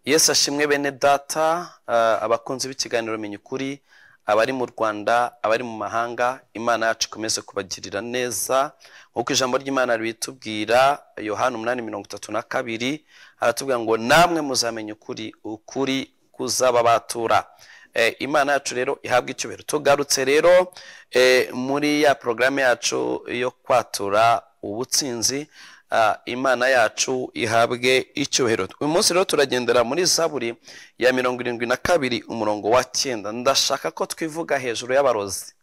yesu ashimwe bene data ah, abakunzi b'ikiganiro menya ukuri abari mu rwanda abari mu mahanga imana yacu ikomeze kubagirira neza nk'uko ijambo ry'imana ritubwira yohani umunani mirongo itatu na kabiri aratubwira ngo namwe muzamenye ukuri ukuri kuzababatura Eh, imana yacu rero ihabwa icyubahiro tugarutse rero eh, muri ya porogaramu yacu yo kwatura ubutsinzi ah, imana yacu ihabwe icyubahiro uyu munsi rero turagendera muri zaburi ya mirongo irindwi na kabiri umurongo wa cyenda ndashaka ko twivuga hejuru y'abarozi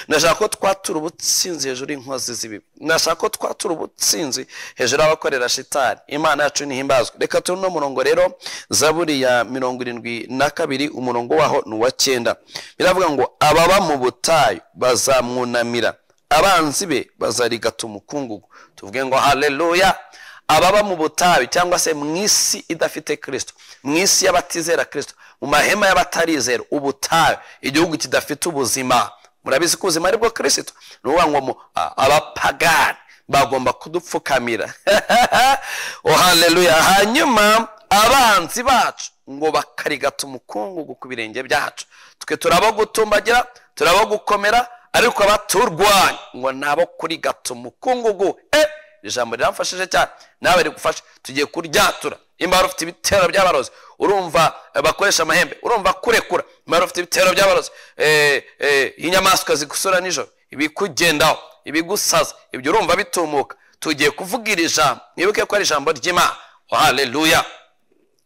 ndashaka ko twatura ubutsinzi hejuru y'inkozi z'ibibi ndashaka ko twatura ubutsinzi hejuru y'abakorera shitani imana yacu ntihimbazwe reka turi uno murongo rero zaburi ya mirongo irindwi na kabiri umurongo waho ni uwa cyenda biravuga ngo ababa mu butayu bazamwunamira abanzi be bazarigata umukungugu tuvuge ngo haleluya ababa mu butayu cyangwa se mu isi idafite kirisito mu isi y'abatizera kirisito mu mahema y'abatarizera ubutayu igihugu kidafite ubuzima murabizi ko ubuzima ari bwo kirisito ni ukuvuga ngo mu- a- abapagani bagomba kudupfukamira oh haleluya hanyuma abanzi bacu ngo bakarigata umukungugu ku birenge byacu twe turabagutumbagira turabagukomera ariko abaturwanya ngo nabo kurigata umukungugu eh ijambo riramfashije cyane nawe rigufashe tugiye kuryatura imba ufite ibitero by'abarozi urumva eh, bakoresha amahembe urumva kurekura imba ufite ibitero by'abarozi eh, eh, inyamaswa zigusura nijoro ibikugendaho ibigusaza ibyo urumva bitumuka tugiye kuvuga iri jambo mwibuke ko ari ijambo ry'imana haleluya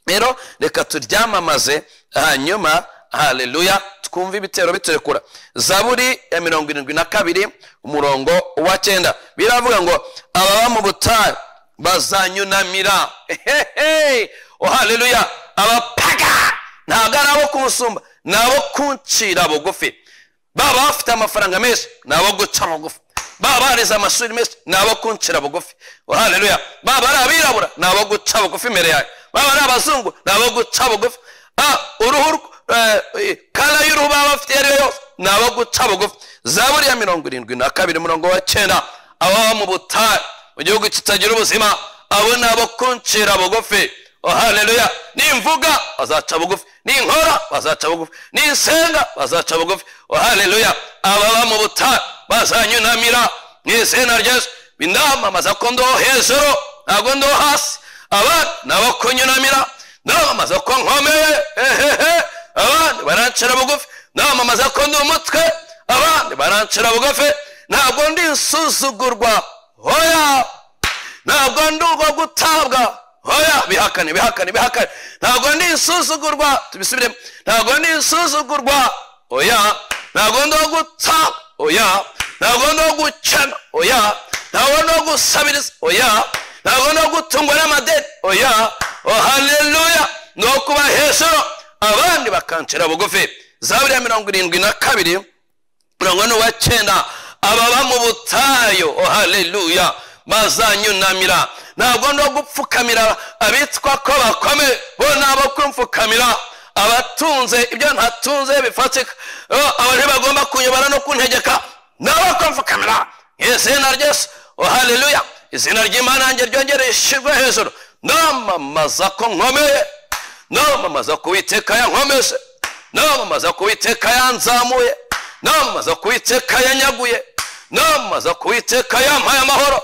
rero reka turyamamaze hanyuma haleluya twumve ibitero biturekura zaburi ya mirongo irindwi na kabiri umurongo wa cyenda biravuga ngo ababa mu butayu bazanyunamira Ehehe! oh haleluya abapaga ntabwo ari abo kumusumba ni abo kuncira bugufi baba bafite amafaranga menshi ni abo guca bugufi baba barize amashuri menshi ni abo kuncira bugufi oh haleluya baba ari abirabura ni abo guca bugufi imbere yawe baba ari abazungu ni abo guca bugufi Ah, uruhu rw- eh, eh, kara y'uruhu baba bafite iyo ari yo yose ni abo guca bugufi zaburi ya mirongo irindwi na kabiri umurongo wa cyenda ababa mu butayu mu gihugu kitagira ubuzima abo ni abo kuncira bugufi Oh, haleluya nimvuga bazaca bugufi ninkora bazaca bugufi ninsenga bazaca bugufi Oh, haleluya ababa mu butayu bazanyunamira mu izina ryesu bindamamaza ko ndoho hejuru ntabwo ndoho hasi abandi nabo kunyunamira ndamamaza ko nkomeye ehehe abandi barancira bugufi ndamamaza ko ndi umutwe abandi barancira bugufi ntabwo ndi insuzugurwa hoya ntabwo ndi urwo gutabwa hoya bihakane bihakane bihakane ntabwo ndi insuzugurwa tubisubiremo ntabwo ndi insuzugurwa oya ntabwo ndi uwo gutabwa oya ntabwo ndi uwo gukena oya ntabwo ndi uwo gusabiriza oya ntabwo ndi uwo gutungwa n'amadeni oya oh haleluya ni uwo kuba hejuru abandi bakancira bugufi zaburi ya mirongo irindwi na kabiri mirongo ine uwa cyenda ababa mu butayu oh haleluya bazanyunamira ntabwo no gupfukamira abitwa ko bakome bo nabo kumfukamira abatunze ibyo ntatunze bifatika Oh, aba ntibagomba kunyobora no kuntegeka nabo kumfukamira izina ry'esu oh haleluya izina ry'imana yanjye ryongere rishyirwe hejuru ndamamaza ko nkomeye ndamamaza ko uwiteka yankomeje ndamamaza ko uwiteka yanzamuye namamaza ko uwiteka yanyaguye namamaza ko uwiteka yampaye amahoro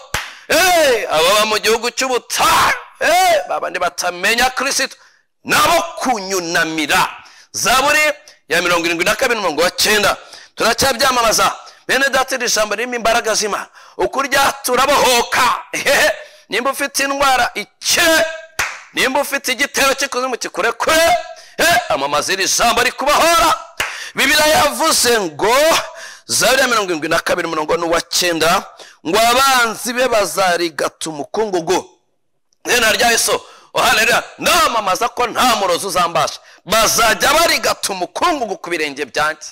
Eh, ababa mu gihugu cy'ubutayu Eh, babandi batamenya kirisito nabo kunyunamira zaburi ya mirongo irindwi na kabiri umurongo wa cyenda turacyabyamamaza bene data iri jambo ririmo imbaraga z'imana uko uryatura bohoka Ehehe. nimba ufite indwara ikire nimba ufite igitero cy'ikuzimu kikurekure eh, amamaza iri jambo rikubahora bibiriya yavuze ngo zaburi ya mirongo irindwi na kabiri umurongo n'uwa cyenda ngo abanzi be bazarigata umukungugu izina rya yesu uhanira namamaza ko nta murozi uzambasha bazajya barigata umukungugu ku birenge byanjye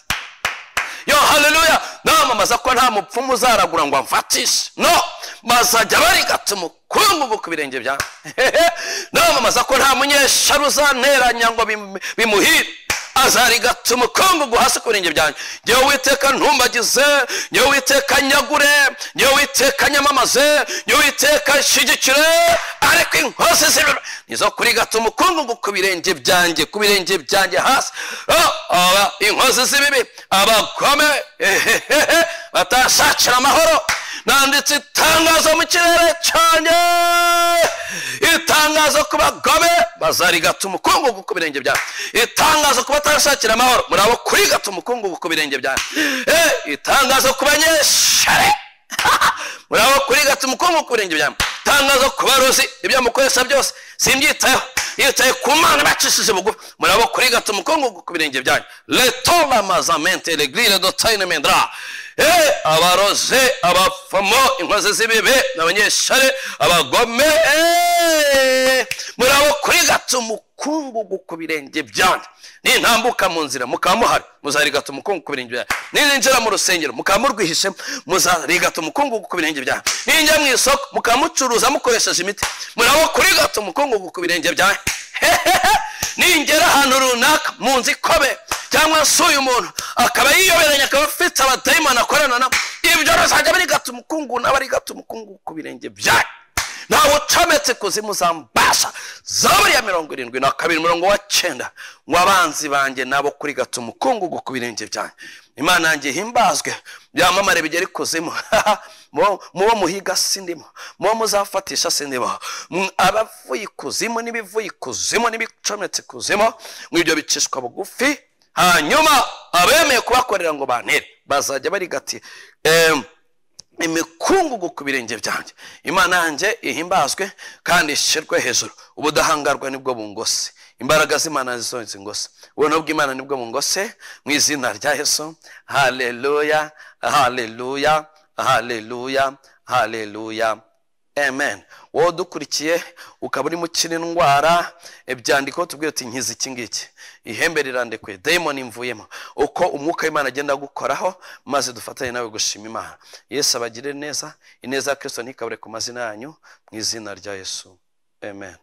yo haleluya namamaza ko nta mupfumu uzaragura ngo amfatishe no bazajya barigata umukungugu ku birenge byanjye Hehe. namamaza ko nta munyeshyari uzanteranya ngo bimu- bimuhire azarigata umukungugu hasi ku birenge byanjye ngewe witeka ntumbagize ngewe witeka nyagure ngewe witeka nyamamaze ngewe witeka nshyigikire ariko inkozi z'ibiro nizo kurigata umukungugu ku birenge byanjye ku birenge byanjye hasi Oh, aba inkozi z'ibibi abagome ehehehe batashakira amahoro nanditse itangazo mu kirere cyane itangazo ku bagome bazarigata umukungugu ku birenge byanjye itangazo ku batashakira amahoro muri abo kurigata umukungugu ku birenge byanjye Eh, itangazo ku banyeshare muraba kuri gata umukungu ku birenge byanjye tangazo ku barozi ibyo mukoresha byose simbyitayeho yitaye ku mana bacishije bugufi muraba kuri gata umukungu ku birenge byanjye letora mazamente regire dotayine mendra Eh, abaroze abafamo inkozi z'ibibi n'abanyeshare abagome eh, murabo kuri gata umukungugu ku birenge byanjye nintambuka mu nzira mukaba muhari muzarigata umukungu ku birenge byanjye ninjira mu rusengero mukaba murwihishemo muzarigata umukungugu ku birenge byanjye ninjya mu isoko mukaba mucuruza mukoresheje imiti murabo kurigata umukungugu ku birenge byanjye hehehe ningera ahantu runaka mu nzu ikobe cyangwa se uyu muntu akaba yiyoberanya akaba afite abadayimani akorana nabo ibyo ruzajya barigata umukungu n'abarigata umukungu ku birenge byanyu nawe ucometse kuzimu za mbasha zaburi ya mirongo irindwi na kabiri umurongo wa cyenda ngo abanzi banjye nabo kuri gato umukungugu ku birenge byanjye imana yanjye himbazwe byamamare bigera ikuzimu Mu- mubo muhiga sindimo mubo muzafatisha sindimo M- abavuye ikuzimu n'ibivuye ikuzimu n'ibicometse ikuzimu ngo ibyo bicishwa bugufi hanyuma abemeye kubakorera ngo bantere bazajya barigati em, imikungugu ku birenge byanjye imana yanjye ihimbazwe kandi ishyirwe hejuru ubudahangarwa nibwo bungose imbaraga z'imana nizo zingose ubuntu bw'imana nibwo bungose mu izina rya yesu haleluya haleluya haleluya haleluya amen wowe udukurikiye ukaba urimo ukira indwara ibyandiko tubwira uti nkiza iki ngiki ihembe rirandekuye dayimoni imvuyemo uko umwuka w'imana agenda agukoraho maze dufatanye nawe gushima imana yesu abagire neza ineza ya kirisito ntikabure ku mazina yanyu mu izina rya yesu amen